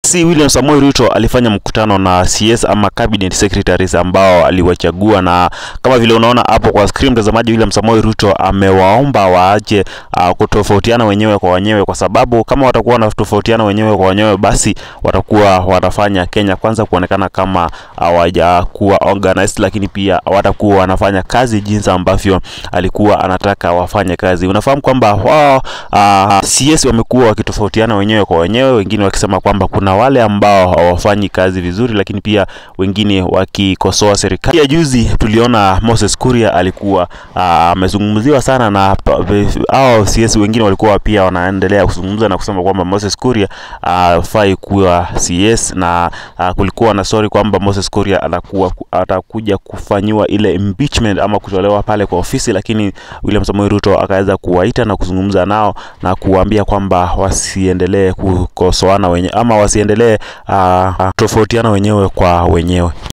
Si William Samoei Ruto alifanya mkutano na CS ama cabinet secretaries ambao aliwachagua, na kama vile unaona hapo kwa screen, mtazamaji, William Samoei Ruto amewaomba waache uh, kutofautiana wenyewe kwa wenyewe, kwa sababu kama watakuwa wanatofautiana wenyewe kwa wenyewe, basi watakuwa wanafanya Kenya kwanza kuonekana kama hawajakuwa organized, lakini pia watakuwa wanafanya kazi jinsi ambavyo alikuwa anataka wafanye kazi. Unafahamu kwamba wao uh, CS wamekuwa wakitofautiana wenyewe kwa wenyewe, wengine wakisema kwamba kuna wale ambao hawafanyi kazi vizuri, lakini pia wengine wakikosoa serikali. Pia juzi tuliona Moses Kuria alikuwa amezungumziwa sana na hao CS wengine walikuwa pia wanaendelea kuzungumza na kusema kwamba Moses Kuria hafai kuwa CS na a, kulikuwa na story kwamba Moses Kuria atakuwa atakuja kufanyiwa ile impeachment ama kutolewa pale kwa ofisi, lakini William Samoei Ruto akaweza kuwaita na kuzungumza nao na kuwaambia kwamba wasiendelee kukosoana wenyewe ama wasiendelee uh, tofautiana wenyewe kwa wenyewe.